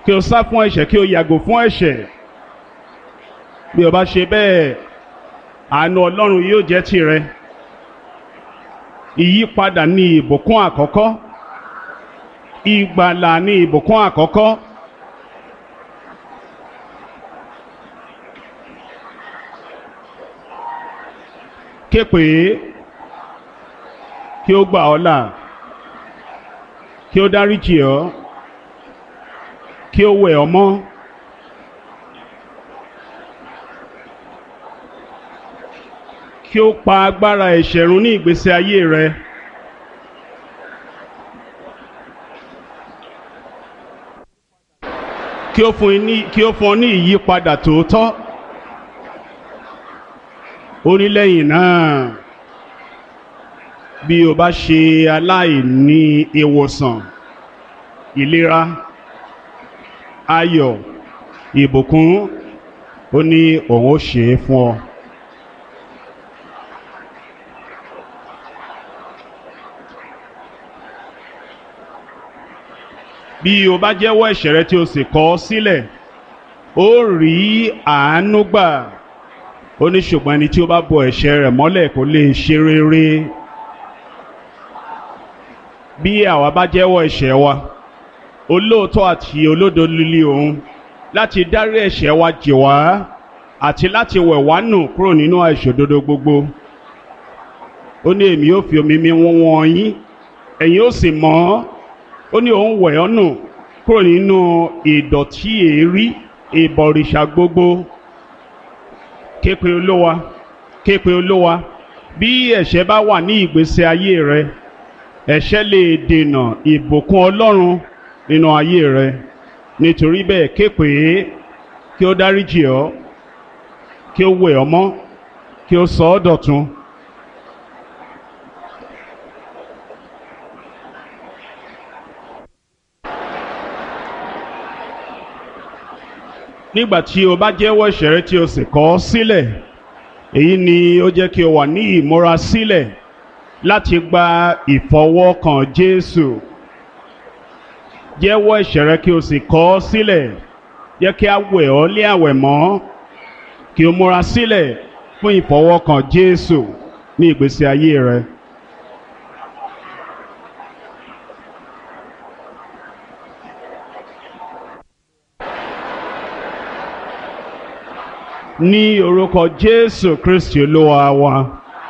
kí o sá fún ẹ̀ṣẹ̀ kí o yàgò fún ẹ̀ṣẹ̀ bí o bá ṣe bẹ́ẹ̀ àánú ọlọ́run yóò jẹ́ tirẹ̀ ìyípadà ní ìbùkún àkọ́kọ́ ìgbàlà ní ìbùkún àkọ́kọ́ képe kí ó gbà ọ́ là kí ó dáríjì ọ́ kí ó wẹ̀ ọ́ mọ́. kí ó pa agbára ẹ̀ṣẹ̀ run ní ìgbésí ayé rẹ. kí ó fún ní kí ó fún ọ ní ìyípadà tòótọ́. ó ní lẹ́yìn náà bí o bá ṣe aláìní ìwòsàn ìlera ayọ̀ ìbùkún ó ní òun ó ṣe é fún ọ. bí o bá jẹ́wọ́ ẹ̀ṣẹ̀ rẹ tí o sì kọ̀ ọ́ sílẹ̀ ó rí àánú gbà ó ní ṣùgbọ́n ẹni tí ó bá bo ẹ̀ṣẹ̀ rẹ̀ mọ́lẹ̀ kò lè ṣe rere bí àwa bá jẹ́wọ́ ẹ̀ṣẹ̀ wa olóòótọ́ àti olódo líle òun láti dárí ẹ̀ṣẹ̀ wa jì wá àti láti wẹ̀ wá nù kúrò nínú àìṣòdodo gbogbo ó ní èmi yóò fi omi mi wọ́n wọ́n yín ẹ̀yin ó sì mọ́ ọ́ ó ní òun wẹ̀ ọ́ nù kúrò nínú ìdọ̀tí èérí ìbọ̀rìṣà gbogbo képe olówa képe olówa bí ẹ̀ṣẹ̀ bá wà ní ìgbésí ayé rẹ ẹ̀ṣẹ̀ lè dènà ìbùkún ọlọ́run nínú ayé rẹ nítorí bẹ́ẹ̀ képe kí ó dáríjì ọ́ kí ó wẹ̀ ọ́ mọ́ kí ó sọ ọ́ dọ̀tun. nígbà tí o bá jẹ́wọ́ ẹ̀ṣẹ̀ rẹ tí o sì kọ̀ ọ́ sílẹ̀ èyí ni ó jẹ́ kí o wà ní ìmúra sílẹ̀ láti gba ìfọwọ́kàn Jésù jẹ́wọ́ ẹ̀ṣẹ̀ rẹ kí o sì kọ̀ ọ́ sílẹ̀ jẹ́ kí a wẹ̀ ọ́ lé àwẹ̀ mọ́ kí o múra sílẹ̀ fún ìfọwọ́kàn Jésù ní ìgbésí ayé rẹ. ní orúkọ jésù kristi olúwa wa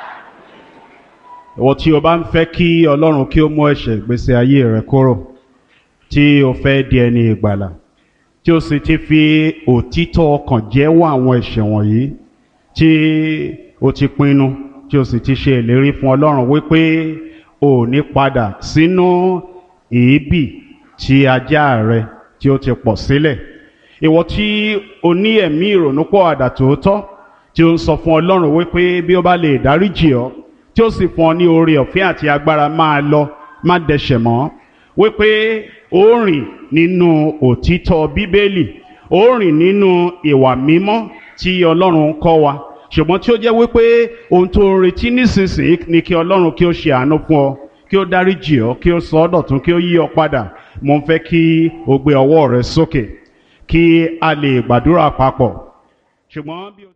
ìwọ tí o bá ń fẹ́ kí ọlọ́run kí ó mú ẹ̀ṣẹ̀ ìgbésí ayé rẹ kúrò tí o fẹ́ di ẹni ìgbàlà tí o sì ti fi òtítọ́ ọkàn jẹ́wọ́ àwọn ẹ̀ṣẹ̀ wọ̀nyí tí o ti pinnu tí o sì ti ṣe ìlérí fún ọlọ́run wípé o ò ní padà sínú èébì tí ajá rẹ tí o ti pọ̀ sílẹ̀ ìwọ tí o ní ẹ̀mí ìrònúpọ̀ àdà tòótọ́ tí o ń sọ fún ọlọ́run wípé bí ó bá lè dáríjì ọ́ tí ó sì fún ọ ní oore ọ̀fẹ́ àti agbára máa lọ má dẹ̀ṣẹ̀ mọ́ wípé ó rìn nínú òtítọ́ bíbélì ó rìn nínú ìwà mímọ́ tí ọlọ́run kọ́ wa ṣùgbọ́n tí ó jẹ́ wípé ohun tó ń retí nísinsìnyí ni kí ọlọ́run kí ó ṣe àánú fún ọ kí ó dáríjì ọ́ kí ó sọ ọ́ dọ̀tun kí ó yí ọ padà mo ń fẹ́ kí o gbé ọwọ́ rẹ sókè kí a lè gbàdúrà papọ̀ ṣùgbọ́n bí o.